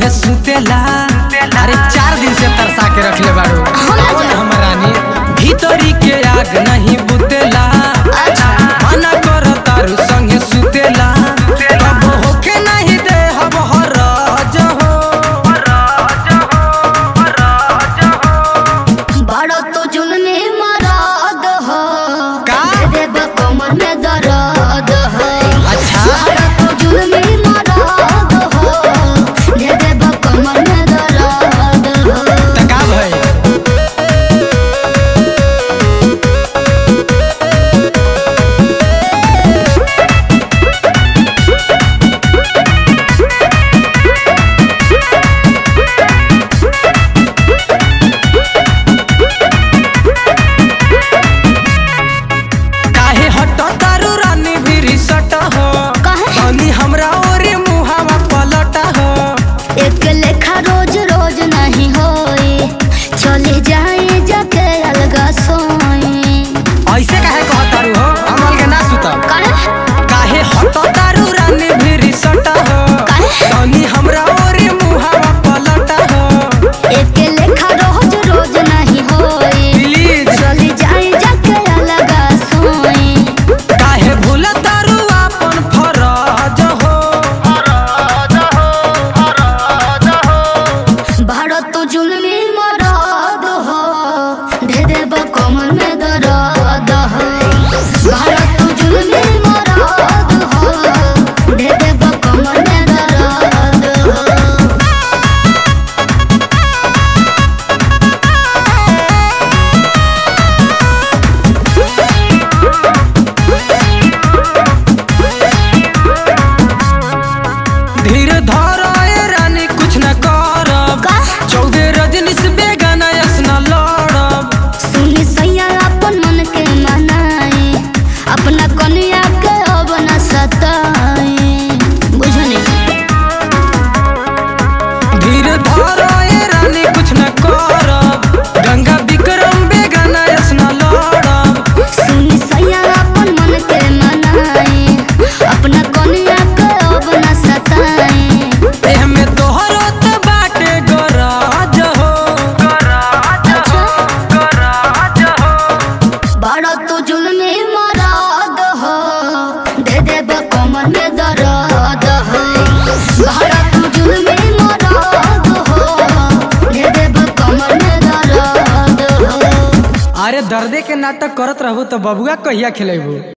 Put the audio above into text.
संगे सुतेला अरे चार दिन से तरसा के रखले बाड़ू हमर रानी भीतरी के आग नहीं बुतेला मना कर तारू संगे सुतेला अब होके नहीं दे हब हराज हो बड़ो तो जुल्मी मराद हो का? दे दे कमर में दर्द हो अच्छा। बड़ो तो जुल्मी मराद हो दे दे कमर में दर्द हो त का भई काहे हट तारू रानी भी सट हो काहे? तनी हमरा ओरे मुहावा पलट हो एक लेखा रोज रोज नहीं होई चले जाए जाके अलगा सोई ऐसे काहे कहतारू हो अमल के ना सुत काहे काहे हट तारू रानी भी सट हो काहे? तनी हमरा ओरे मुहावा पलट हो एक लेखा रोज रोज नहीं होई प्लीज चले जाए जाके अलगा सोई काहे भूल तारू अपन फरज हो भारत तो जुल्मी मराद हो दे देब कमर में दर्द हो भारत तो जुल्मी मराद हो दे देब कमर में दर्द हो धीर धर ए रानी कुछ न करब का? चौदह रजनी से बेगाना यस न लड़ब सुनी सैया अपन मन के मनाए अपना कन्या के अब न सताए बुझनी धीर धर ए रानी कुछ न करब गंगा विक्रम बेगाना यस न लड़ब सुनी सैया अपन मन के मनाए अपना कन्या के अब न सताए एह में तोहरो त बाटे गराज हो अच्छा गराज हो बड़ा तो जुल्मी मराद हो दे देब कमर में दर्द हो बड़ा तो जुल्मी मराद हो दे देब कमर में दर्द हो अरे दर्दे के नाटक करत रहू तो बबुआ कहिया खिलेबू